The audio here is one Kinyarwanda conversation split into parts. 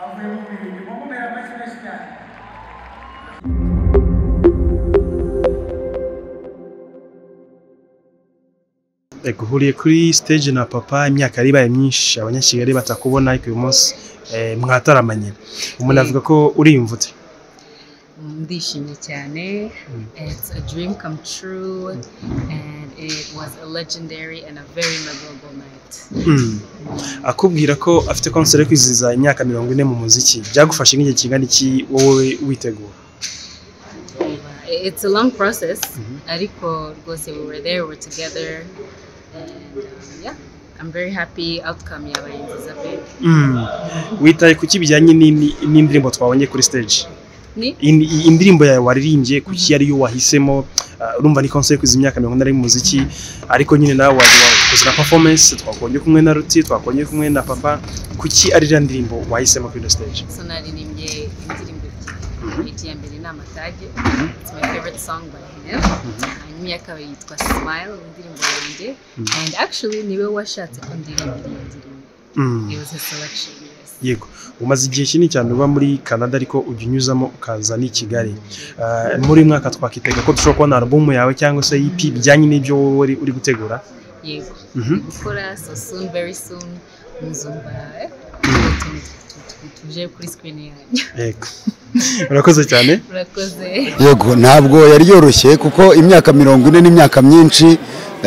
Avrupa Birliği. Vamos ver a mais felicidade. duhuriye kuri stage na papa imyaka yari ibaye myinshi abanyakigali batakubona ariko uyu munsi eh, mwataramanye umuntu avuga ko uriyumvute ndishimye cyane it's a dream come true and it was a legendary and a very memorable night Mm. akubwira ko afite concert yo kwizihiza imyaka mirongo ine mu muziki byagufashe nk'igihe kingana iki wowe witegura it's a long process ariko rwose we were there we were together and um, yeah I'm very happy outcome yabaye nziza pe Mm. witaye ku ki bijyanye n'indi- n'indirimbo twabonye kuri stage ni In- i- indirimbo yawe waririmbye ku ki ariyo wahisemo Ah, urumva ni concert yo kwizihiza imyaka mirongo ine ari mu muziki ariko nyine nawe waje wakoze na performance twakongeye kumwe na ruti twakongeye kumwe na papa kuki ari iriya ndirimbo wahisemo kuri iyo stage so naririmbye indirimbo ebyiri hiti ya mbere ni amatage it's my favorite song by him hanyuma iya kabiri yitwa smile ni indirimbo yanjye and actually niwe washatse ko ndirimbira iyo ndirimbo Mm. it was his selection yes yego umaze igihe kinini cyane uba muri canada ariko ujya unyuzamo ukaza n'i kigali Ah, muri uyu mwaka twakitega ko dushobora kubona alubumu yawe cyangwa se EP bijyanye n'ibyo wowe uri- uri gutegura yego Mhm. gukora so soon very soon muzumva eh, utuntu tu- tu- tuje kuri screen yanyu yego urakoze cyane murakoze yego ntabwo yari yoroshye kuko imyaka mirongo ine n'imyaka myinshi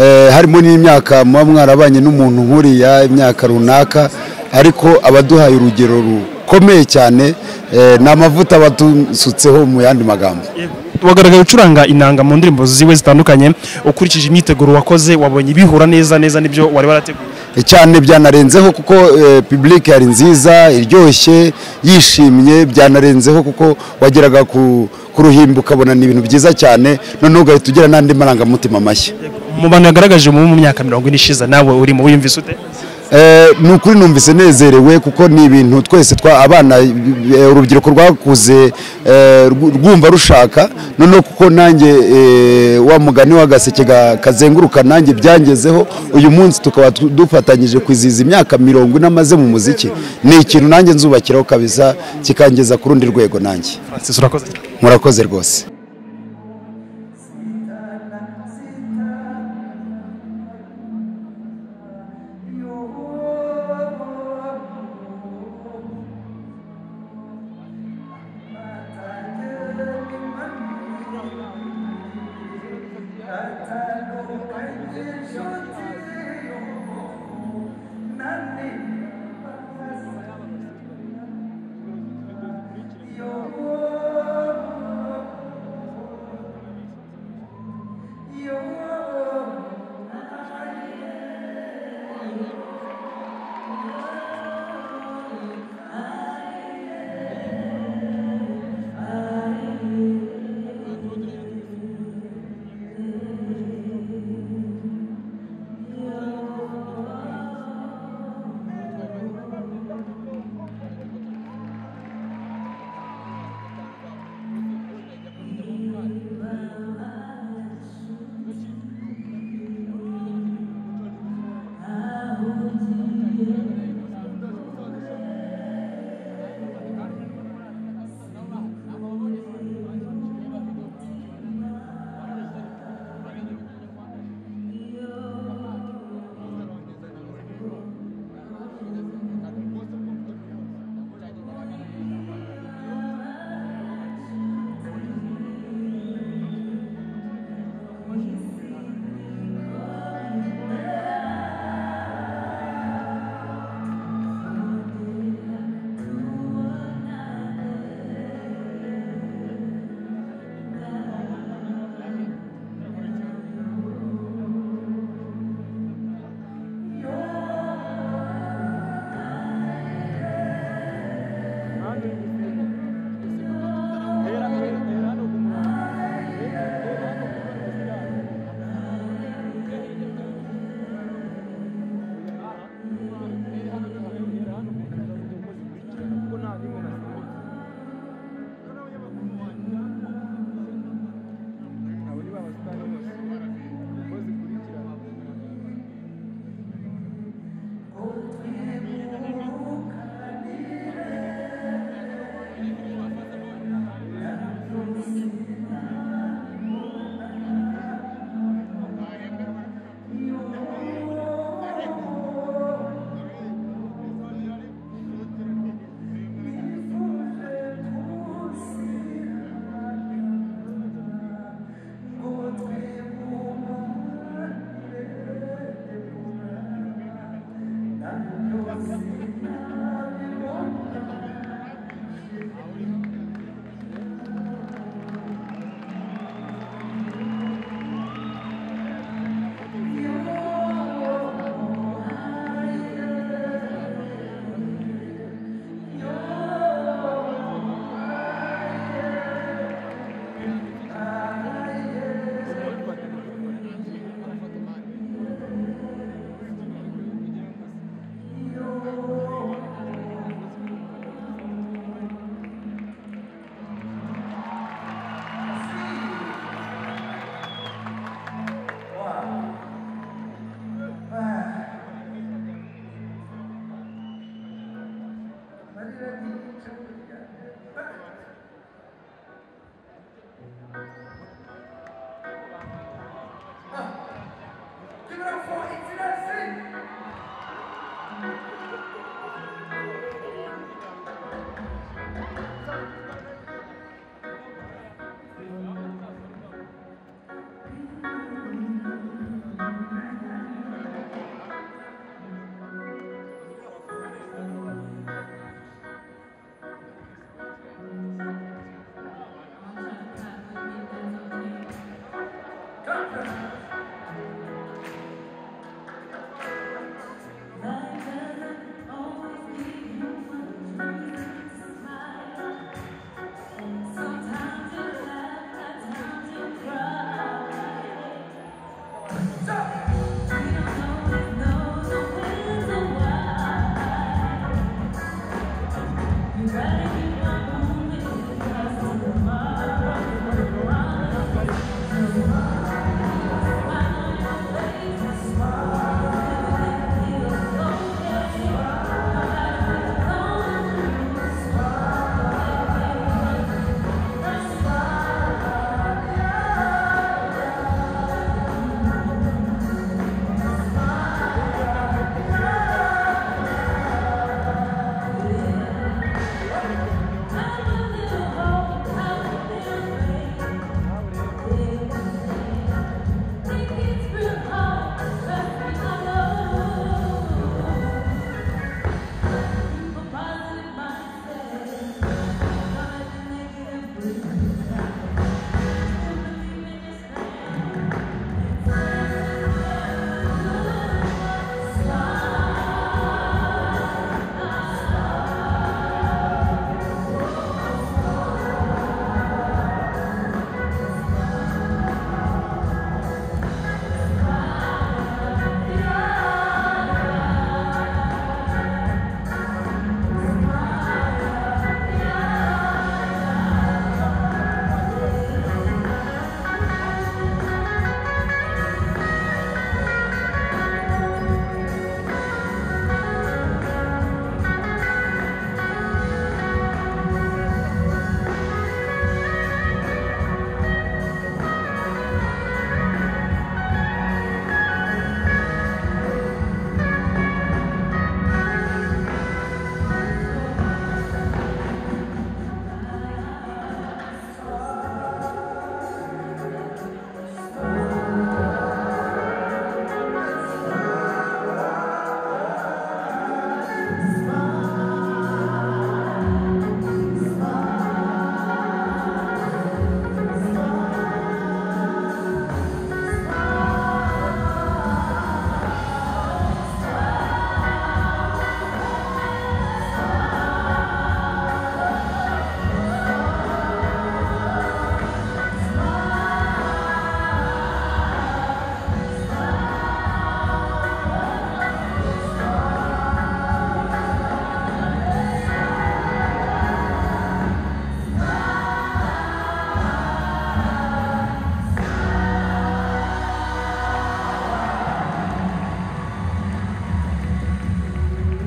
eh, harimo n'imyaka muba mwarabanye n'umuntu nkuriya imyaka runaka ariko abaduhaye urugero rukomeye cyane eh, ni amavuta batusutseho mu yandi magambo wagaragaye ucuranga inanga mu ndirimbo ziwe zitandukanye ukurikije imyiteguro wakoze wabonye bihura neza neza n'ibyo wari warateguye cyane byanarenzeho kuko eh, public yari nziza iryoshye yishimye byanarenzeho kuko wageraga ku ku ruhimbi ukabona ni ibintu byiza cyane noneho ugahita ugira n'andi marangamutima mashya mu bantu yagaragaje mu mu myaka mirongo ine ishize nawe urimo wiyumvise ute Eh, ni ukuri numvise nezerewe kuko ni ibintu twese twa abana eh, urubyiruko rwakuze eh, rw- rwumva rushaka noneho kuko nanjye eh, wa mugani w'agaseke ga- kazenguruka nanjye byangezeho uyu munsi tukaba tu- dufatanyije kwizihiza imyaka mirongo ine amaze mu muziki ni ikintu nanjye nzubakiraho kabisa kikangeza ku rundi rwego nanjye francis urakoze cyane murakoze rwose Yo Give it up for Itsinasi!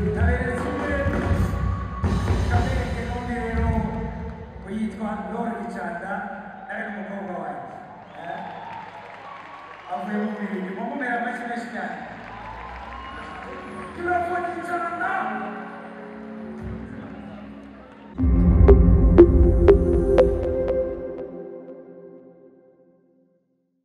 Ndabere kimwe kabereke n'undi rero uyitwa Lore Gicanda nawe ni umukobwa wanjye Eh? avuye mu birindi mumumera amashyi menshi cyane Give it up for